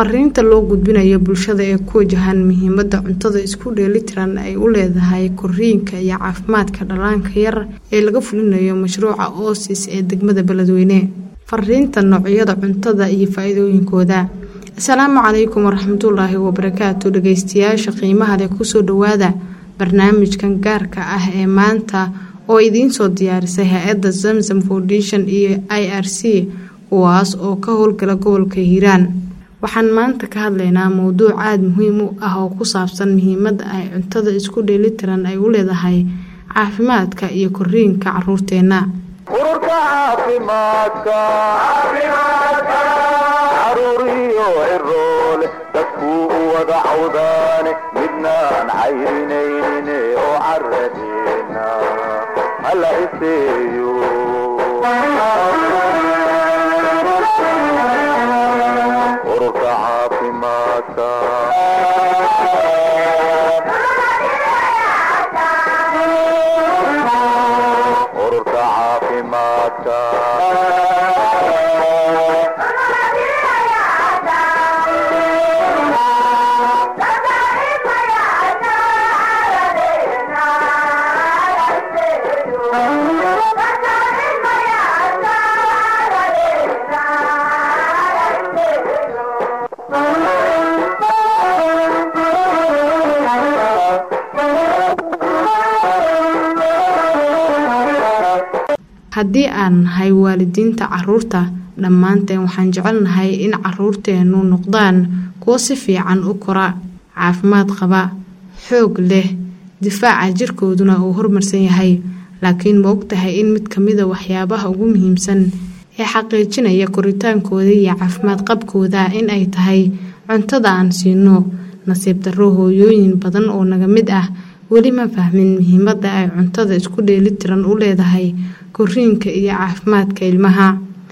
fariinta loo gudbinayo bulshada ee ku wajahan muhiimada cuntada isku dheelitiran ay u leedahay koriinka iyo caafimaadka dhallaanka yar ee laga fulinayo mashruuca oosis ee degmada beledweyne fariinta noocyada cuntada iyo faa-iidooyinkooda asalaamu calaykum waraxmatullaahi wabarakaatu dhageystayaasha qiimaha leh kusoo dhawaada barnaamijkan gaarka ah ee maanta oo idiin soo diyaarisay hay-adda zamzam foundation iyo i r c kuwaas oo ka howlgala gobolka hiiraan waxaan maanta ka hadlaynaa mowduuc aada muhiim u ah oo ku saabsan muhiimada ay cuntada isku dheelitiran ay u leedahay caafimaadka iyo koriinka caruurteena ururka caafimaadka caruuriyo ciroole dadkuu u wada cawdaane midnaan cayrinaynin oo caradeena hala iseeyo ururka caafimaadka ururka caafimaadka haddii aan nahay waalidiinta caruurta dhammaanteen waxaan jecelnahay in caruurteennu noqdaan kuwo si fiican u kora caafimaad qaba xoog leh difaaca jirkooduna uu horumarsan yahay laakiin ma ogtahay in mid kamida waxyaabaha ugu muhiimsan ee xaqiijinaya koritaankooda iyo caafimaad qabkooda in ay tahay cuntada aan siino nasiib darro hooyooyin badan oo naga mid ah weli ma fahmin muhiimada ay cuntada isku dheelitiran u leedahay koriinka iyo caafimaadka ilmaha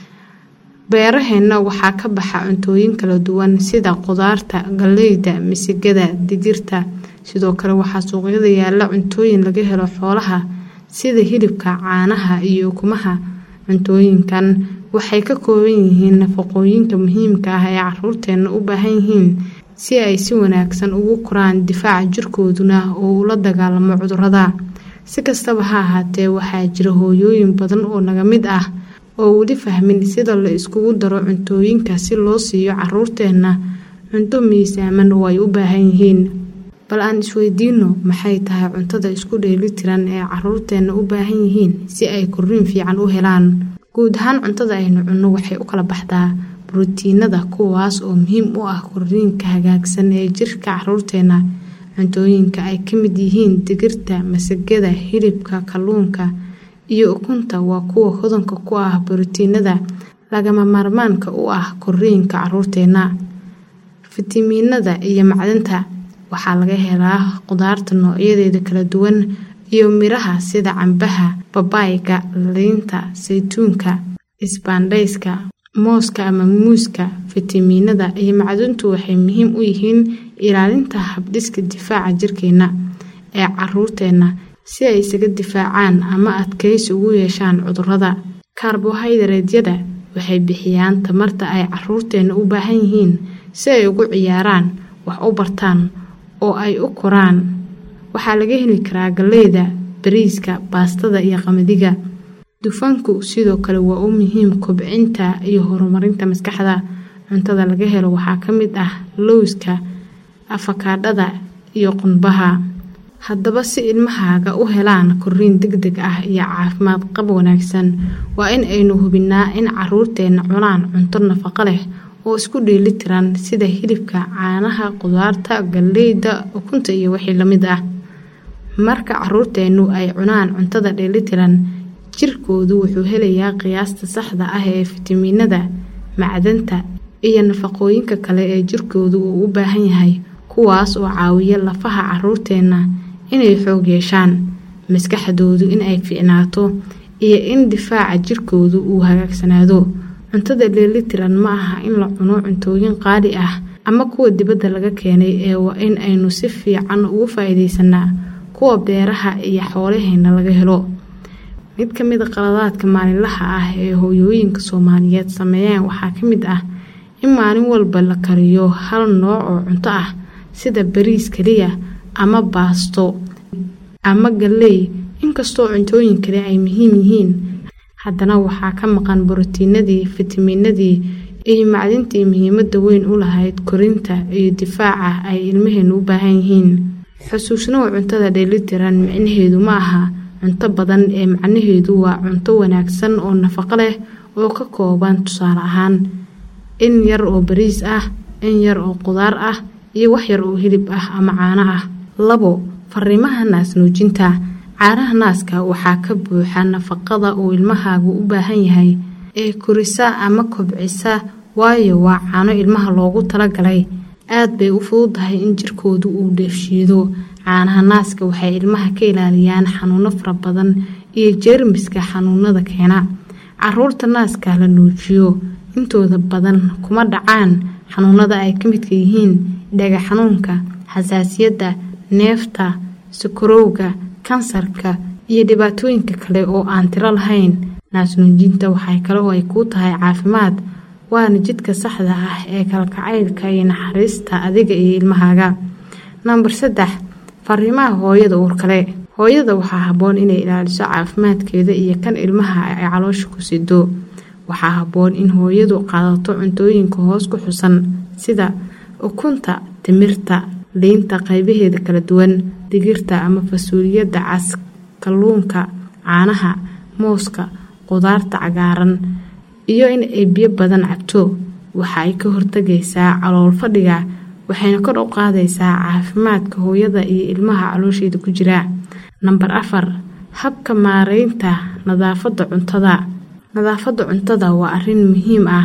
beeraheenna waxaa ka baxa cuntooyin kala duwan sida qudaarta galeyda misigada digirta sidoo kale waxaa suuqyada yaala cuntooyin laga helo xoolaha sida hilibka caanaha iyo ukumaha cuntooyinkan waxay ka kooban yihiin nafaqooyinka muhiimka ah ee caruurteena u baahan yihiin si ay si wanaagsan ugu koraan difaaca jirkooduna oo ula dagaalamo cudurada si kastaba ha ahaatee waxaa jira hooyooyin badan oo naga mid ah oo weli fahmin sida la iskugu daro cuntooyinka si loo siiyo caruurteenna cunto miisaaman oo ay u baahan yihiin bal aan isweydiino maxay tahay cuntada isku dheelitiran ee caruurteenna u baahan yihiin si ay koriin fiican u helaan guud ahaan cuntada aynu cunno waxay u kala baxdaa brotiinada kuwaas oo muhiim u ah koriinka hagaagsan ee jirka caruurteena cuntooyinka ay ka mid yihiin digirta masagada hilibka kalluunka iyo ukunta waa kuwa hodanka ku ah borotiinada lagama maarmaanka u ah koriinka caruurteena fitamiinada iyo macdanta waxaa laga helaa qudaarta noocyadeeda kala duwan iyo miraha sida cambaha babaayga liinta saytuunka isbaandhayska mooska ama muuska fitamiinada iyo macduntu waxay muhiim u yihiin ilaalinta habdhiska difaaca jirkeena ee caruurteena si ay isaga difaacaan ama adkaysi ugu yeeshaan cudurada karbohaydareedyada waxay bixiyaan tamarta ay caruurteena u baahan yihiin si ay ugu ciyaaraan wax u bartaan oo ay u koraan waxaa laga heli karaa galeyda bariiska baastada iyo qamadiga dufanku sidoo kale waa u muhiim kobcinta iyo horumarinta maskaxda cuntada laga helo waxaa ka mid ah lowska afakaadhada iyo qunbaha haddaba si ilmahaaga u helaan koriin deg deg ah iyo caafimaad qab wanaagsan waa in aynu hubinaa in caruurteenna cunaan cunto nafaqo leh oo isku dheelitiran sida hilibka caanaha qudaarta galeyda ukunta iyo wixii lamid ah marka caruurteennu ay cunaan cuntada dheelitiran jirkoodu wuxuu helayaa qiyaasta saxda ah ee fitamiinada macdanta iyo nafaqooyinka kale ee jirkoodu uu u baahan yahay kuwaas oo caawiya lafaha caruurteenna inay xoog yeeshaan maskaxdoodu in ay fiicnaato iyo in difaaca jirkoodu uu hagaagsanaado cuntada dheelitiran ma aha in la cuno cuntooyin qaali ah ama kuwa dibadda laga keenay ee waa in aynu si fiican ugu faa-iideysanaa kuwa beeraha iyo xoolaheena laga helo mid ka mid a qaladaadka maalinlaha ah ee hooyooyinka soomaaliyeed sameeyaan waxaa ka mid ah in maalin walba la kariyo hal nooc oo cunto ah sida bariis keliya ama baasto ama galley inkastoo cuntooyin kale ay muhiim yihiin haddana waxaa ka maqan borotiinadii fitamiinadii iyo macdintii muhiimada weyn u lahayd korinta iyo difaaca ay ilmaheenu u baahan yihiin xusuusnow cuntada dheelitiran micnaheedu ma aha cunto badan ee macnaheedu waa cunto wanaagsan oo nafaqo leh oo ka kooban tusaale ahaan in yar oo bariis ah in yar oo qudaar ah iyo wax yar oo hilib ah ama caano ah labo fariimaha naas nuujinta caanaha naaska waxaa ka buuxa nafaqada uu ilmahaagu u baahan yahay ee korisa ama kobcisa waayo waa caano ilmaha loogu talagalay aad bay u fududahay in jirkoodu uu dheefshiido caanaha naaska waxay ilmaha ka ilaaliyaan xanuuno fara badan iyo jeermiska xanuunada keena caruurta naaska la nuujiyo intooda badan kuma dhacaan xanuunada ay ka midka yihiin dhaga xanuunka xasaasiyadda neefta sakarowga kansarka iyo dhibaatooyinka kale oo aan tiro lahayn naasnuujinta waxay kale oo ay kuu tahay caafimaad waana jidka saxda ah ee kalkacaylka iyo naxariista adiga iyo ilmahaaga namber saddex fariimaha hooyada uurkale hooyada waxaa habboon inay ilaaliso caafimaadkeeda iyo kan ilmaha ay caloosha ku sido waxaa habboon in hooyadu qaadato cuntooyinka hoos ku xusan sida ukunta timirta liinta qaybaheeda kala duwan digirta ama fasuuliyadda cas kalluunka caanaha mooska qudaarta cagaaran iyo in ay biyo badan cabto waxa ay ka hortagaysaa calool fadhiga waxayna kor u qaadaysaa caafimaadka hooyada iyo ilmaha caloosheeda ku jira namber afar habka maareynta nadaafadda cuntada nadaafadda cuntada waa arrin muhiim ah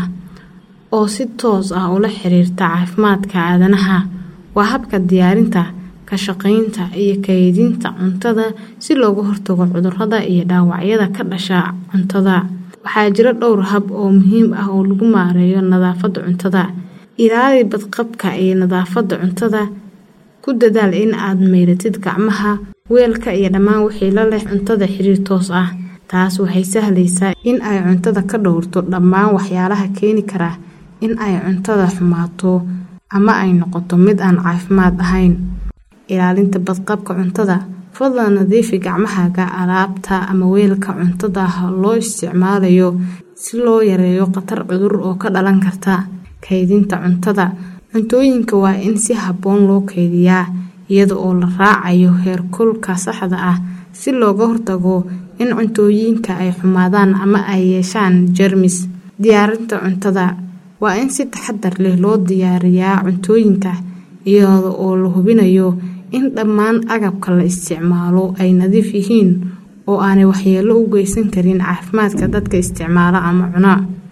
oo si toos ah ula xiriirta caafimaadka aadanaha waa habka diyaarinta ka shaqaynta iyo kaydinta cuntada si looga hortago cudurrada iyo dhaawacyada ka dhasha cuntada waxaa jira dhowr hab oo muhiim ah oo lagu maareeyo nadaafadda cuntada ilaali badqabka iyo nadaafadda cuntada ku dadaal in aad mayratid gacmaha weelka iyo dhammaan wixii la leh cuntada xiriir toos ah taas waxay sahlaysaa in ay cuntada ka dhowrto dhammaan waxyaalaha keeni kara in ay cuntada xumaato ama ay noqoto mid aan caafimaad ahayn ilaalinta badqabka cuntada fadlan nadiifi gacmahaaga alaabta ama weelka cuntada loo isticmaalayo si loo yareeyo khatar cudur oo ka dhalan karta kaydinta cuntada cuntooyinka waa in si habboon loo kaydiyaa iyada oo la raacayo heerkulka saxda ah si looga hortago in cuntooyinka ay xumaadaan ama ay yeeshaan jermis diyaarinta cuntada waa in si taxadar leh loo diyaariyaa cuntooyinka iyada oo la hubinayo in dhammaan agabka la isticmaalo ay nadiif yihiin oo aanay waxyeello u geysan karin caafimaadka dadka isticmaala ama cuna